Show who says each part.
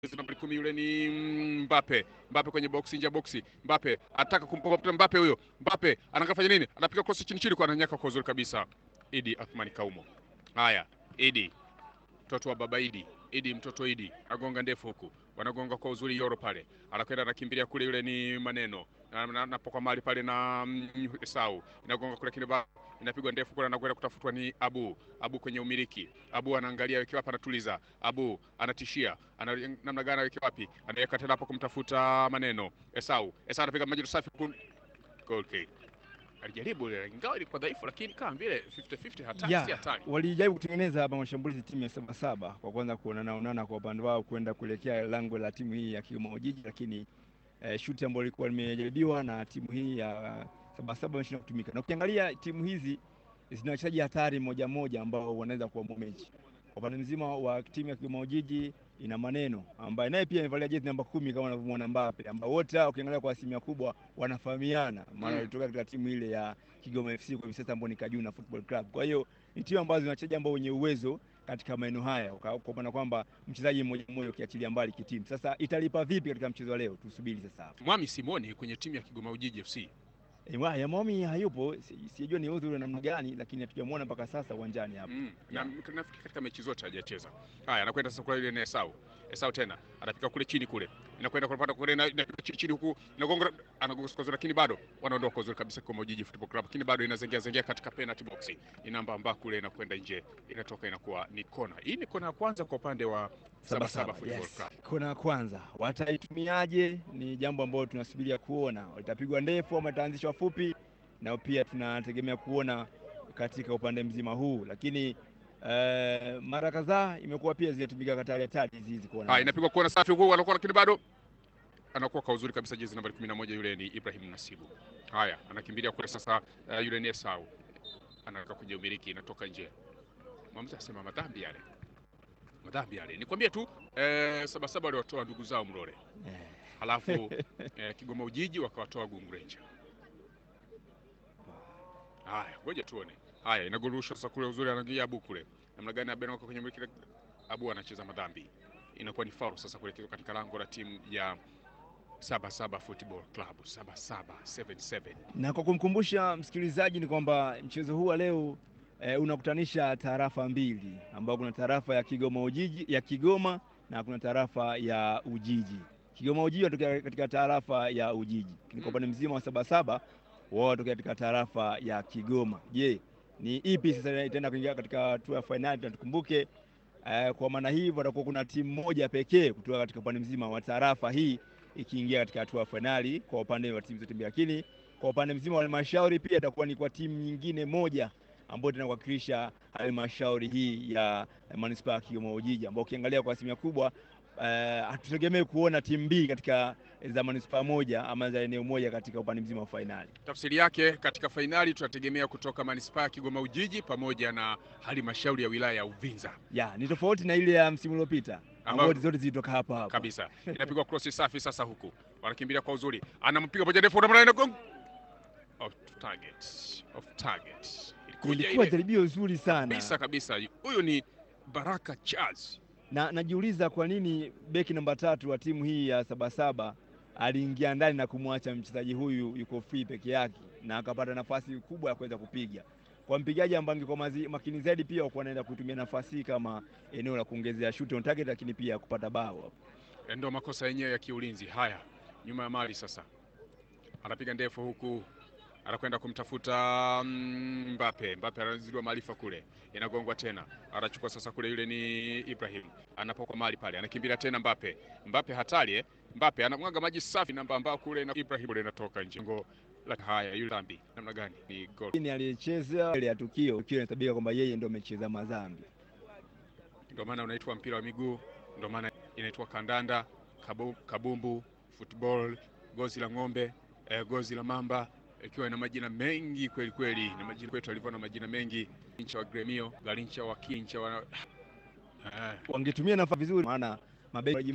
Speaker 1: nambari kumi yule ni Mbappe. Mbappe kwenye boksi, nje ya boksi. Mbappe ataka kumpopa Mbappe huyo. Mbappe anakafanya nini? Anapiga cross chini chini kwa ananyaka kwa uzuri kabisa. Idi Athmani Kaumo. Haya, Idi mtoto wa baba Idi. Idi mtoto Idi agonga ndefu huku, wanagonga kwa uzuri Yoro pale, anakwenda anakimbilia kule, yule ni maneno napoka mali pale na mm, Esau inagonga kule kineba, inapigwa ndefu kule, anakwenda kutafutwa ni Abu. Abu kwenye umiliki, Abu anaangalia weke wapi, anatuliza. Abu anatishia, ana namna gani aweke wapi, anaweka tena hapo kumtafuta maneno Esau. Esau anapiga maji safi, goal kick alijaribu ile ingawa ilikuwa dhaifu, lakini kama vile 50-50 hatari
Speaker 2: Yeah,
Speaker 1: si hatari.
Speaker 2: walijaribu kutengeneza hapa mashambulizi timu ya Sabasaba kwa kwanza kuonana onana kwa upande wao kwenda kuelekea lango la timu hii ya Kigoma Ujiji, lakini eh, shuti ambayo ilikuwa limejaribiwa na timu hii ya Sabasaba imeshindwa kutumika. Na ukiangalia timu hizi zina wachezaji hatari moja moja ambao wanaweza kuamua mechi. Kwa upande mzima wa timu ya Kigoma Ujiji ina maneno ambaye naye pia amevalia jezi namba kumi kama unavyomwona Mbappe, ambao wote hao ukiangalia kwa asilimia kubwa wanafahamiana, maana
Speaker 1: Mm.
Speaker 2: walitoka katika timu ile ya Kigoma FC kwa hivi sasa ambao ni Kajuna Football Club. Kwa hiyo ni timu ambazo zina wachezaji ambao wenye uwezo katika maeneo haya, kwa kwa maana kwamba mchezaji mmoja mmoja ukiachilia mbali kitimu. Sasa italipa vipi katika mchezo wa leo? Tusubiri sasa hapo.
Speaker 1: Mwami Simoni kwenye timu ya Kigoma Ujiji FC
Speaker 2: E, wa- ya Momi hayupo, si- sijajua ni udhuru namna gani, lakini hatujamwona mpaka sasa uwanjani hapa.
Speaker 1: Mm. Na
Speaker 2: Yeah.
Speaker 1: nafikiri katika mechi zote hajacheza. Haya, anakwenda sasa kule ile na Esau. Esau tena anapika kule chini kule. Inakwenda kupata kule na inapiga chini chini huku inagonga anagonga kwa uzuri lakini bado wanaondoka kwa uzuri kabisa kwa Mojiji Football Club. Lakini bado inazengea zengea katika penalty box. Inamba amba kule inakwenda nje. Inatoka inakuwa ni kona. Hii ni kona ya kwanza kwa upande wa Saba Saba Football
Speaker 2: yes.
Speaker 1: Club.
Speaker 2: Kona ya kwanza wataitumiaje? Ni jambo ambalo tunasubiria kuona, itapigwa ndefu ama itaanzishwa fupi, na pia tunategemea kuona katika upande mzima huu, lakini eh, mara kadhaa imekuwa pia zinatumika hatari hatari hizi hizi kona.
Speaker 1: Haya, inapigwa kona safi huko anakuwa lakini bado anakuwa kwa uzuri kabisa jezi nambari 11 yule ni Ibrahim Nasibu. Haya, anakimbilia kule sasa uh, yule ni Esau. Anataka kuja umiliki inatoka nje. Mwamuzi asema madhambi yale. Madhambi yale. Nikwambie tu eh, saba saba waliwatoa ndugu zao Mlole.
Speaker 2: Eh,
Speaker 1: Halafu eh, Kigoma Ujiji wakawatoa Gungurenja. Haya, ngoja tuone. Haya, inagurushwa sasa kule uzuri anaingia Abu kule. Namna gani Abu anakuwa kwenye umiliki Abu anacheza madhambi. Inakuwa ni foul sasa kuelekea katika lango la timu ya Saba Saba Football Club. Saba Saba 77.
Speaker 2: na kwa kumkumbusha msikilizaji ni kwamba mchezo huu wa leo eh, unakutanisha tarafa mbili ambao kuna tarafa ya Kigoma Ujiji ya Kigoma na kuna tarafa ya Ujiji. Kigoma Ujiji wanatokea katika tarafa ya Ujiji, lakini kwa upande mzima wa Sabasaba wao wanatokea katika tarafa ya Kigoma. Je, ni ipi sasa itaenda kuingia katika hatua ya fainali? Na tukumbuke eh, kwa maana hivyo watakuwa kuna timu moja pekee kutoka katika upande mzima wa tarafa hii ikiingia katika hatua ya fainali kwa upande wa timu zote mbili, lakini kwa upande mzima wa halmashauri pia itakuwa ni kwa timu nyingine moja ambayo tena kuwakilisha halmashauri hii ya manispaa ya Kigoma Ujiji, ambao ukiangalia kwa asilimia kubwa eh, hatutegemei kuona timu mbili katika za manispaa moja ama za eneo moja katika upande mzima wa fainali.
Speaker 1: Tafsiri yake katika fainali tunategemea kutoka manispaa ya Kigoma Ujiji pamoja na halmashauri ya wilaya ya Uvinza
Speaker 2: Ya, ni tofauti na ile ya msimu uliopita
Speaker 1: Ambao-
Speaker 2: ambayo zote zilitoka hapa hapa.
Speaker 1: kabisa. Inapigwa cross safi sasa huku. Wanakimbilia kwa uzuri. Anampiga moja ndefu na inagonga off target. Off target. Ilikuja
Speaker 2: Ilikuwa
Speaker 1: ile
Speaker 2: jaribio zuri sana
Speaker 1: kabisa kabisa. Huyu ni Baraka Charles.
Speaker 2: na najiuliza kwa nini beki namba tatu wa timu hii ya Sabasaba aliingia ndani na kumwacha mchezaji huyu yuko free peke yake na akapata nafasi kubwa ya kuweza kupiga. Kwa mpigaji ambaye angekuwa mazi- makini zaidi, pia wakuwa anaenda kutumia nafasi hii kama eneo la kuongezea shoot on target, lakini pia kupata bao.
Speaker 1: Ndio makosa yenyewe ya kiulinzi. Haya, nyuma ya mali sasa, anapiga ndefu huku, anakwenda kumtafuta mm, Mbappe. Mbappe anazidiwa maarifa kule, inagongwa tena, anachukua sasa kule, yule ni Ibrahim, anapokwa mali pale, anakimbilia tena Mbappe. Mbappe hatari eh? Mbappe anamwaga maji safi namba ambao kule na Ibrahim kule inatoka nje. Ngo la haya, yule dhambi namna gani? Ni goal.
Speaker 2: Lakini aliyecheza ile ya tukio, tukio inahesabika kwamba yeye ndio amecheza madhambi.
Speaker 1: Ndio maana unaitwa mpira wa miguu, ndio maana inaitwa kandanda, kabu, kabumbu, football, gozi la ng'ombe, eh, gozi la mamba, ikiwa ina majina mengi kweli kweli, na majina kwetu alivyo na majina mengi, incha wa gremio, garincha wa kincha wa eh,
Speaker 2: Wangetumia nafasi vizuri, maana mabeki